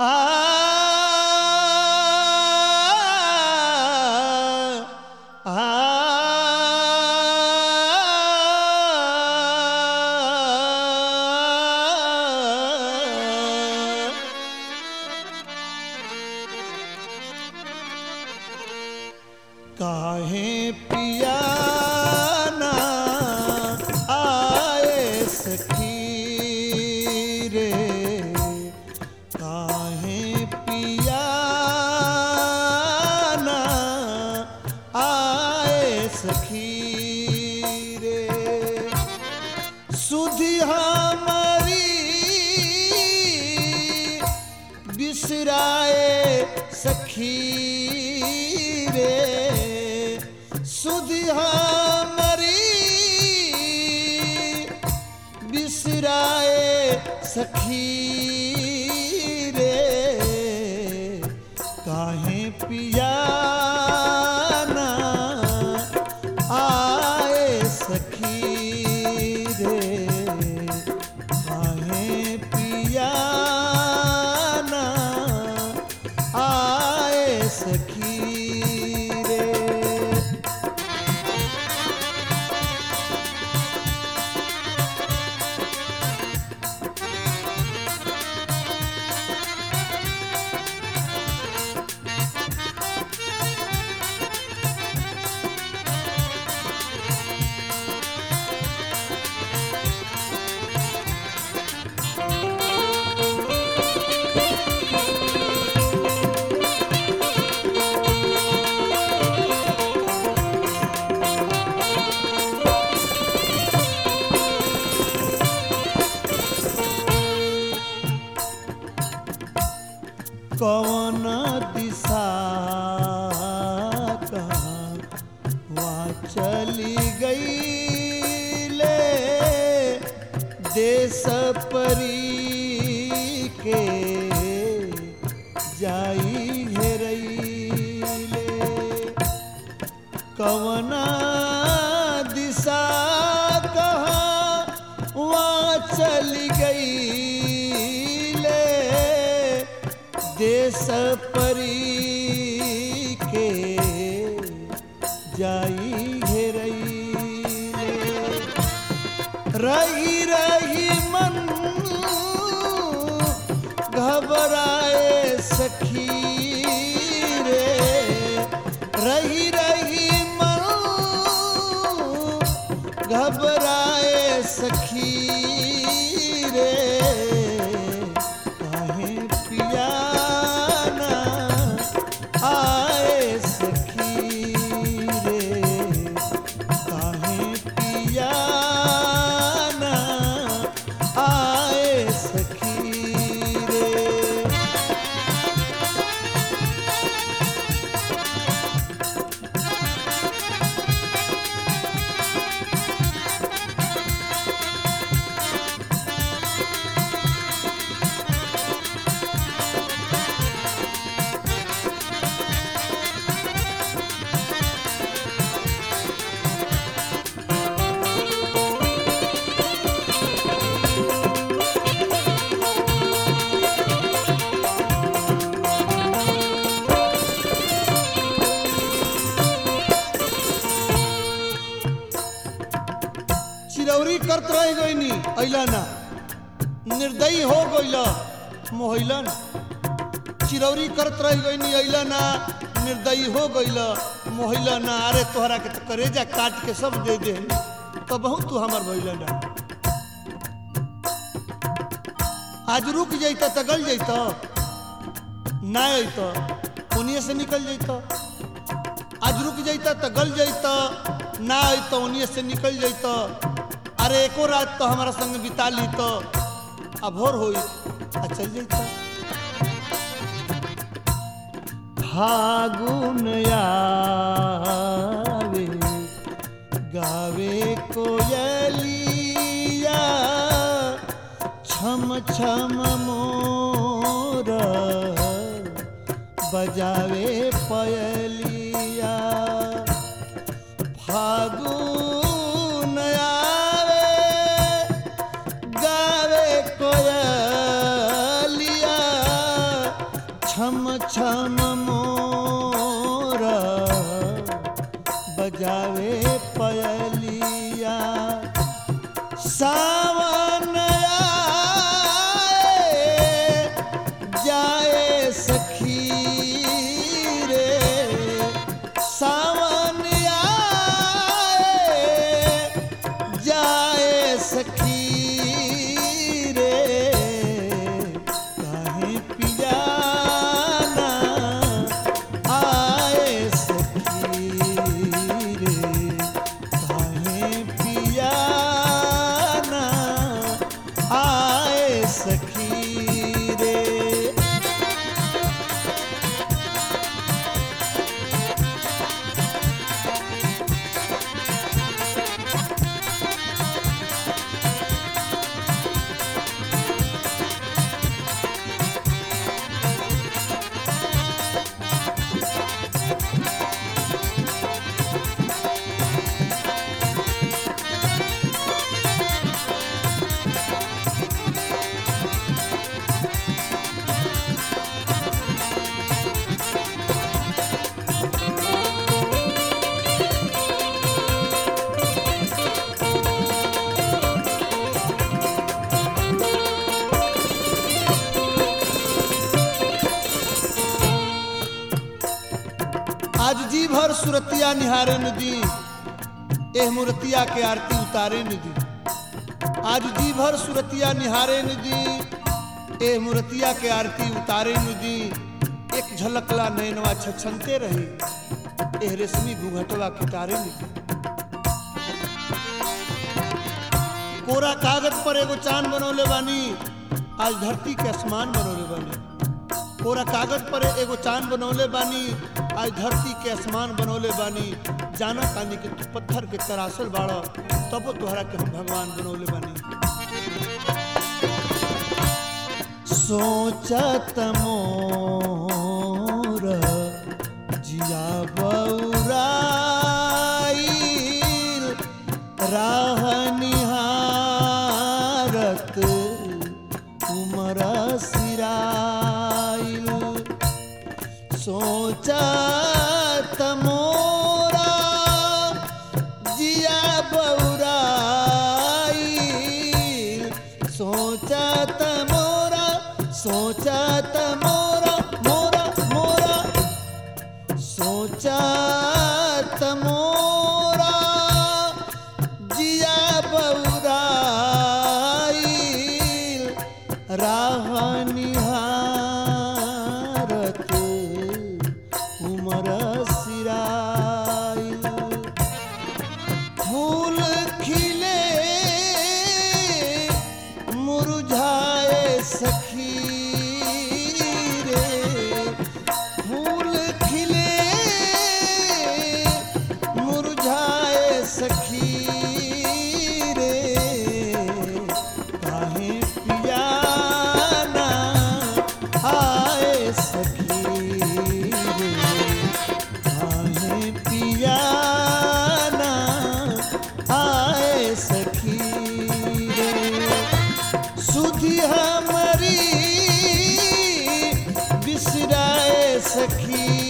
काहे पियाना आए सखी रे काहे पियाना आए सखी रे सुधि हमारी बिसराए सखी रे सुधि हमारी बिसराए सखी रे काहे पियाना आए सखी रे काहे पियाना आए सखी रे कौन दिशा कहाँ वहाँ चली गई ले देश परी के जाई हेरैले कवना दिशा कहाँ वहाँ चली गई ले देश परी के जाई घेरैले रही रही मन घबराए सखी रे रही रही मन घबराए सखी रे काहे पियाना आए सखी रे काहे पियाना आए सखी रे चिरौरी करत रह गईनी अइला ना निर्दयी हो गइला मोहैला ना चिरौरी करत रह गईनी अइला ना निर्दयी हो गइला मोहैला ना अरे तोहरा के तो करेजा काट के सब दे दे तो बहुत तू हमर भइला ना आज रुक जैता तो गल जैता ना अइता उनिए से निकल जैता आज रुक जैता तो गल जैता ना अइता उनिए से निकल जैता अरे एको रात तो हमारा संग बिता ली तो अब भोर होई आ चल जैता फागुन आवे गावे कोयलिया छम छम मोर बजावे पयलिया फागुन आवे गावे कोयलिया छम छम मोरा बजावे पयलिया सावन आए जाए सखी रे सावन आए जाए सखी रे काहे पियाना आए सखी रे काहे पियाना आए सखी रे आज जी भर सुरतिया निहारे नदी एह मूर्तिया के आरती उतारे नदी आज जी भर सुरतिया निहारे नदी एह मूर्तिया के आरती उतारे नदी एक झलकला नैनवा छछनते रही एह रेशमी घूंघटवा कितारे नदी कोरा कागज पर एगो चांद बनौले बानी आज धरती के आसमान बनौले बानी कोरा कागज पर एगो चांद बनौले बानी आज धरती के आसमान बनौले बानी जाना तानी कि तू पत्थर के तरासल बाड़ तब तोहरा के हम भगवान बनौले बानी सोचत मोर जिया बौराइल राह निहारत उमर सिराइल सोचत मोरा जिया बौराइल सोचत मोरा सोचत मोरा मोरा मोरा सोचत मोरा जिया बौराइल राह निहारत उमर सिराइल फूल खिले मुरझाए सखी रे फूल खिले मुरझाए सखी रे काहे पियाना आए सखी रे काहे पियाना आए सखी रे सुधी हमारी बिसराए सखी